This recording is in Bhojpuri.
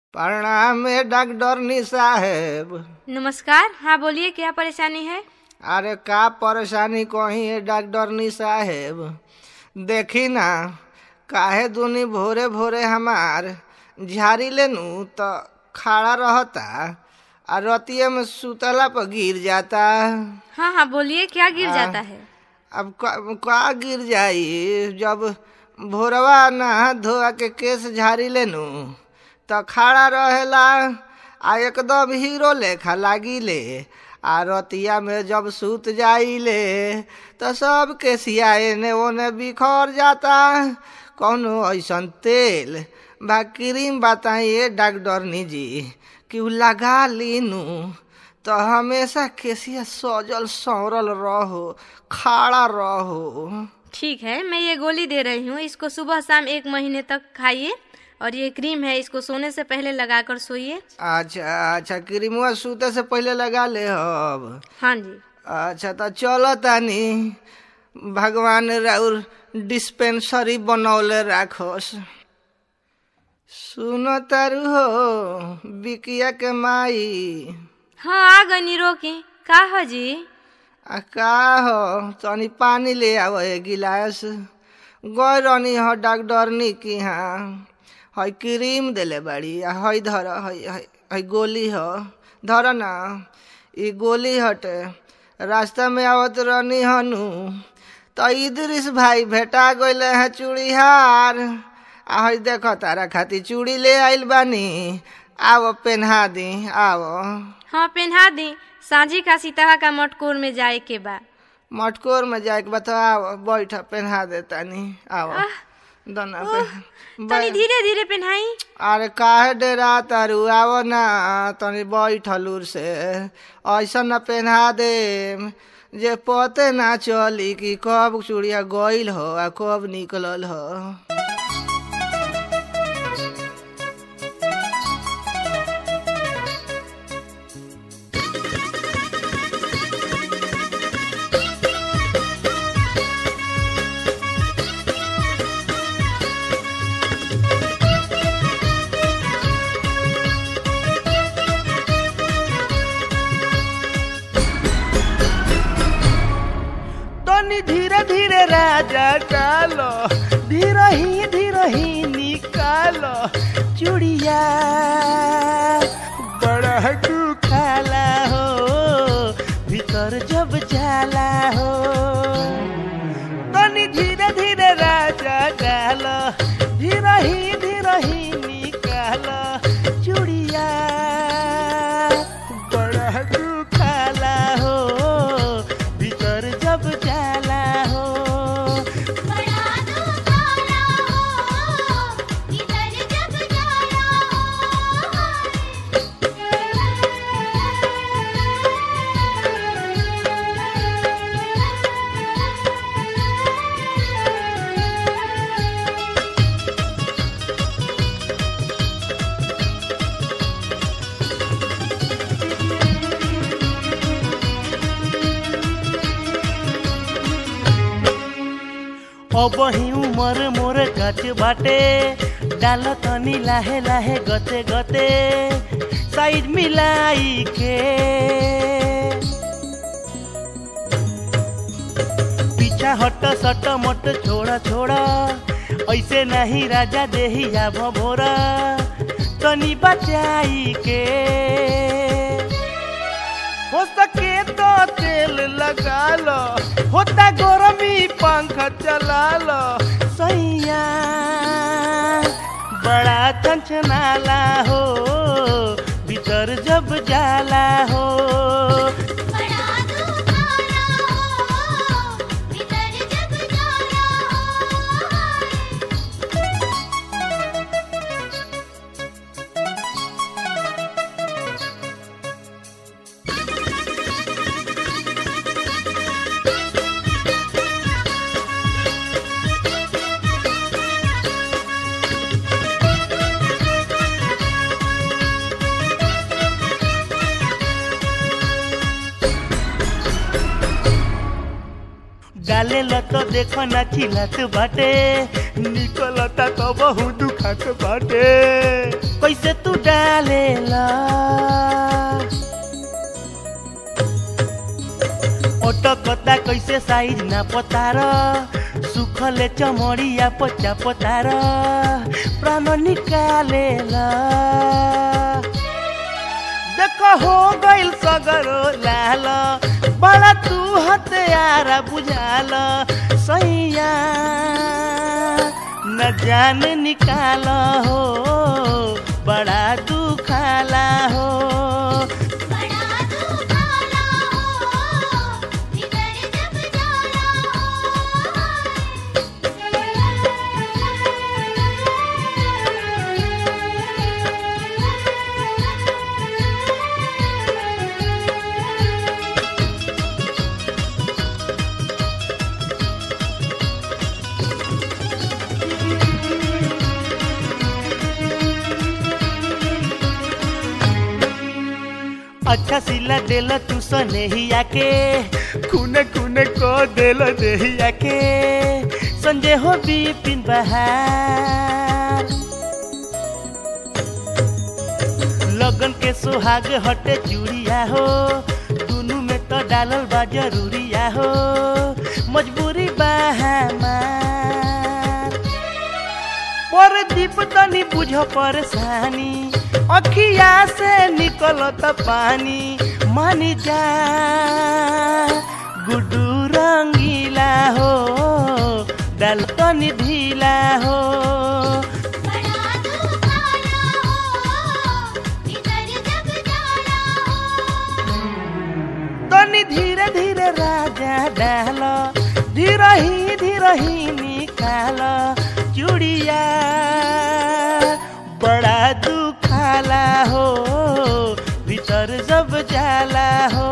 प्रणाम है डॉक्टरनी साहेब नमस्कार हाँ बोलिए क्या परेशानी है अरे का परेशानी कही है डॉक्टरनी साहेब देखी ना काहे दुनी भोरे भोरे हमार झाड़ी लेनू तो खड़ा रहता आ रतिये में सुतला पर गिर जाता हाँ हाँ बोलिए क्या गिर हाँ। जाता है अब का, का गिर जाई जब भोरवा नहा धोआ के केस झाड़ी लेनू तो खड़ा रहेला आ एकदम हीरो लेखा लागिले आ रतिया में जब सूत जाइले तो सब केसिया एने ओने बिखर जाता कौनो ऐसन तेल बा क्रीम बताइए डॉक्टरनी जी कि उ लगा लीनू तो हमेशा केसिया सजल सौरल रहो खड़ा रहो ठीक है मैं ये गोली दे रही हूँ इसको सुबह शाम एक महीने तक खाइए और ये क्रीम है इसको सोने से पहले लगाकर सोइए अच्छा अच्छा क्रीमुआ सूते से पहले लगा ले अब हाँ जी अच्छा तो चलो तानी भगवान राउर डिस्पेंसरी बनौले राखोस सुनो तारू हो बिकिया के माई हाँ आ गई नीरो की का हो जी आ का हो तनी पानी ले आव एक गिलास गई रहनी हो डॉक्टरनी की हाँ हई क्रीम देले बाड़ी आ हई धर हई हई हई गोली हो धर ना ई गोली हटे रास्ता में आवत रहनी हनु तो इदरिस भाई भेटा गइले हैं चूड़ीहार आ हई देखो तारा खातिर चूड़ी ले आइल बानी आओ पेन्हा दी आओ हाँ पहना दी सांझी का सीतावा का मटकोर में जाए के बा मटकोर में जाए के बता आओ बैठ पेन्हा देता नी आओ दोनों पे तनी धीरे धीरे पहनाई अरे काहे डेरा तारू आओ ना तनी बैठलूर से ऐसा न पेन्हा दे जे पते ना चली कि कब चूड़िया गइल हो आ कब निकलल हो तनी धीरे धीरे राजा डालो धीरे ही धीरे ही निकालो चूड़िया बड़ा दुखाला हो भीतर जब जाला हो तनी धीरे धीरे राजा डालो धीरे ही धीरे ही निकालो चूड़िया बड़ा दुखाला हो भीतर जब जाला हो बड़ा दुखाला हो इधर जब जाला अब ही उमर मोर गच बाटे डाल तनी लाहे लाहे गते गते साइज मिलाई के पीछा हट सट मट छोड़ा छोड़ा ऐसे नहीं राजा देही आभ भोरा तनी बचाई के हो सके तो तेल लगा लो होता गरमी पंखा चला लो सैया बड़ा चंचनाला हो भीतर जब जाला हो बड़ा दुखाला हो इधर जब जाला डाले लत देखो ना चिलत बाटे निकलता तो बहु दुखत बाटे कैसे तू डालेला ओटकता कैसे साइज ना पतार सुखले चमड़िया पचा पतार प्राण निकालेला देख हो गइल सगरो लाल बड़ा तू हत्यारा बुझाल सैया न जान निकाल हो बड़ा दुखाला हो बड़ा दुखाला हो भीतर जब जाला अच्छा सिला देल तू सनेहिया के खूने खूने को देल देहिया के संजय हो बिपिन बहार लगन के सुहाग हटे चूड़िया हो दुनू में तो डालल बा जरूरिया हो मजबूरी बा हमार पर दीप तनी बुझ परेशानी अखिया से निकलत पानी मानी जा गुडू रंगीला हो डाल तनी ढीला हो बड़ा दुखाला हो भीतर जब जाला तनी धीरे धीरे राजा डाल धीरे ही धीरे ही निकाल चूड़िया बड़ा दुखाला हो भीतर जब जाला हो